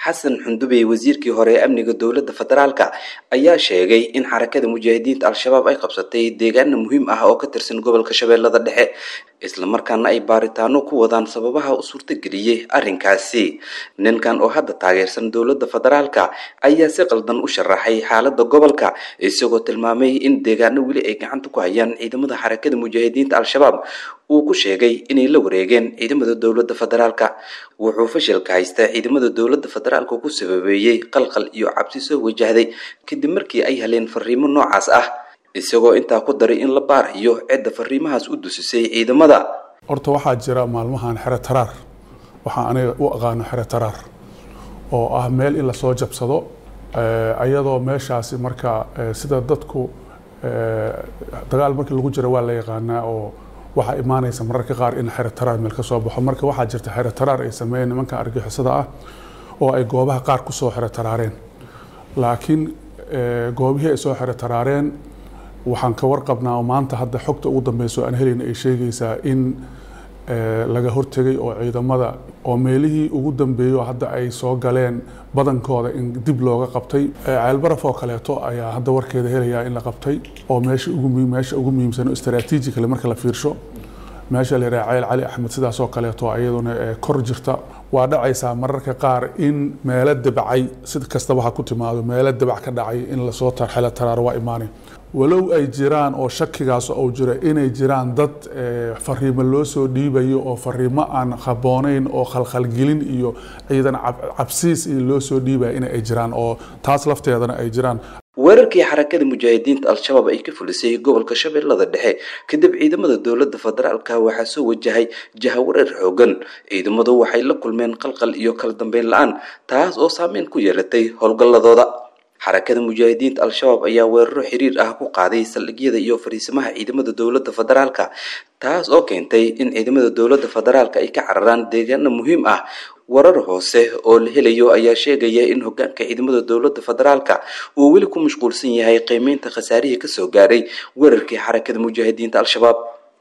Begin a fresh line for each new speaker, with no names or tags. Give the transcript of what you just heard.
xasan xundubey wasiirkii hore ee amniga dowladda federaalka ayaa sheegay in xarakada mujaahidiinta al-shabaab ay qabsatay deegaana muhiim ah oo ka tirsan gobolka shabeellada dhexe islamarkaana ay baaritaano ku wadaan sababaha u suurtageliyey arrinkaasi ninkan oo hadda taageersan dowladda federaalka ayaa si qaldan u sharaxay xaaladda gobolka isagoo tilmaamay in deegaano weli ay gacanta ku hayaan ciidamada xarakada mujaahidiinta al-shabaab uu ku sheegay inay la wareegeen ciidamada dowladda federaalka wuxuu fashilka haystaa ciidamada dowladda federaalka ku sababeeyey qalqal iyo cabsi soo wajahday kadib markii ay heleen fariimo noocaas ah isagoo intaa ku daray in la baarayo cidda fariimahaas u dusisay ciidamada
horta waxaa jira maalmahan xero taraar waxaa aniga u aqaano xero taraar oo ah meel in lasoo jabsado ayadoo meeshaasi marka sida dadku dagaal markii lagu jira waa la yaqaanaa oo waxaa imaanaysa mararka qaar in xero taraar meel ka soo baxo marka waxaa jirta xero taraar ay sameeyeen nimanka argixisada ah oo ay goobaha qaar kusoo xero taraareen laakiin goobihii ay soo xero taraareen waxaan ka warqabnaa oo maanta hadda xogta ugu dambeyso aan helayna ay sheegaysaa in laga hortegay oo ciidamada oo meelihii ugu dambeeyo hadda ay soo galeen badankooda in dib looga qabtay ceelbaraf oo kaleeto ayaa hadda warkeeda helayaa in la qabtay oo meesha ugu meesha ugu muhiimsan istaraatiijikale marka la fiirsho meesha la yidhaha ceel cali axmed sidaas oo kaleeto iyaduna kor jirta waa dhacaysaa mararka qaar in meelo dabacay si kastaba ha ku timaado meelo dabac ka dhacay in lasoo xelo taraaro waa imaanay walow ay jiraan oo shakigaas uu jiro inay jiraan dad fariimo loo soo dhiibayo oo fariimo aan habooneyn oo khalkhalgelin iyo ciidan cabsiis iyo loo soo dhiibaya in ay jiraan oo taas lafteedana ay jiraan
weerarkii xarakada mujaahidiinta al-shabaab ay ka fulisay gobolka shabeellada dhexe kadib ciidamada dowladda federaalka waxaa soo wajahay jahawareer xoogan ciidamadu waxay la kulmeen qalqal iyo kala dambeyn la-aan taas oo saameyn ku yeelatay howlgalladooda xarakada mujaahidiinta al-shabaab ayaa weeraro xiriir ah ku qaaday saldhigyada iyo fariisimaha ciidamada dowladda federaalka taas oo keentay in ciidamada dowladda federaalka ay ka cararaan deegaano muhiim ah warar hoose oo la helayo ayaa sheegaya in hogaanka ciidamada dowladda federaalka uu weli ku mashquulsan yahay qiimeynta khasaarihii kasoo gaaray weerarkii xarakada mujaahidiinta al-shabaab